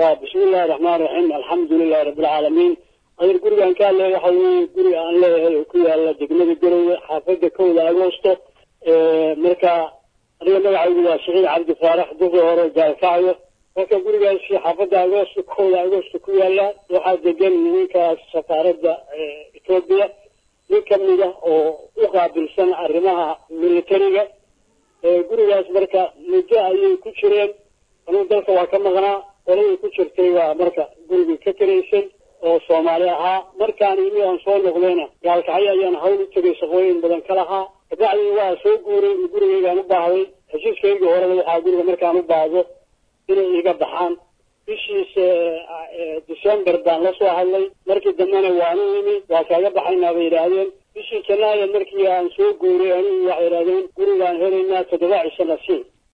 bismi illahi raxmaan raxiim alxamdu lilahi rabbilcaalamiin adeer gurigaan ka hadlaya waxa weye guri aan leeyahay oo ku yaala degmada garowe xaafada kowda agoosto marka aniga magacaygu waa saciid cabdi faarax duqi hore gaalkacyo marka gurigaasi xaafada agoosto kowda agoosto ku yaala waxaa degan ninkaas safaaradda etoobiya nin kamida oo u qaabilsan arrimaha militariga gurigaas marka muddo ayay ku jireen anuu dalka waa ka maqnaa qoladii ku jirtay waa marka gurigii ka karaysay oo soomaali ahaa markaan imi aan soo noqdayna gaalkacyo ayaan hawl u tegay shaqooyin badan ka lahaa kabacdii waa soo guuray gurigaygaan u baahday heshiiskaygii horeba waxaa guriga markaan u baahdo inay iga baxaan bishiis december baan la soo hadlay markii dambena waanu imi waa kaaga baxaynaa bay yidhaahdeen bishii janaayo markii aan soo guuray anigu waxay yidhahdeen gurigaan helaynaa toddoba cisho nasiib